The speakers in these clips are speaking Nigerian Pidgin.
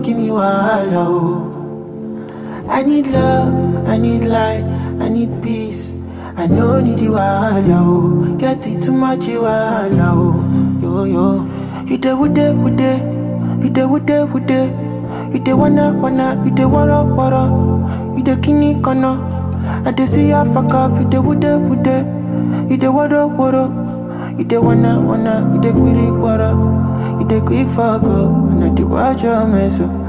give me wahala, oh. I need love, I need light, I need peace. I no need you wahala, oh. Get it too much you wahala, oh. Yo yo, you dey with it, with it, you dey with it, with it. You dey wanna wanna, you dey wara wara, you dey kini kana. I dey see ya fuck up, you dey with it, with it, you dey wara wara. You dey wanna wanna, you dey quiri quara, you dey quick fuck up, and I dey watch your mess up.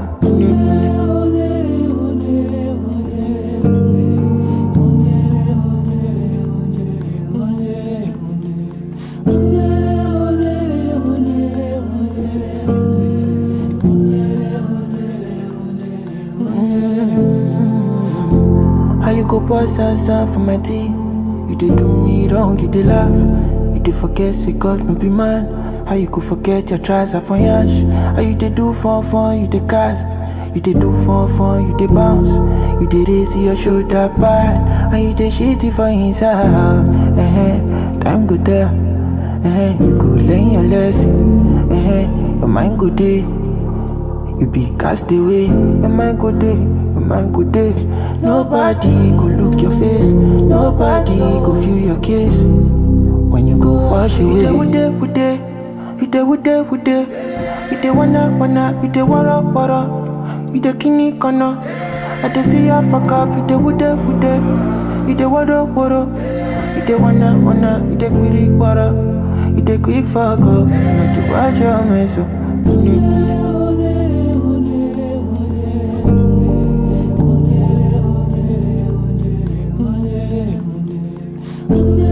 How you go pass answer for my tea? You dey do me wrong, you dey laugh. You dey forget say God no be man. How you go forget your tries are for yash? How you dey do fun fun, you dey cast. You dey do fun fun, you dey bounce. You dey raise your shoulder pad. And you dey shitty for inside. Uh-huh. Time go tell. Uh-huh. You go learn your lesson. Uh-huh. Your mind go dey. You be cast away, your mind go day, your mind go day. Nobody go look your face, nobody go feel your kiss. When you go wash away, you dey with it, you dey with it, with it. You dey wanna wanna, you dey wara wara, you dey kini kana. I dey see ya fuck up, you dey with it, with it. You dey wara wara, you dey wanna wanna, you dey quiri quara, you dey quick fuck up, and I dey watch your mess up. Mm-hmm. Yeah.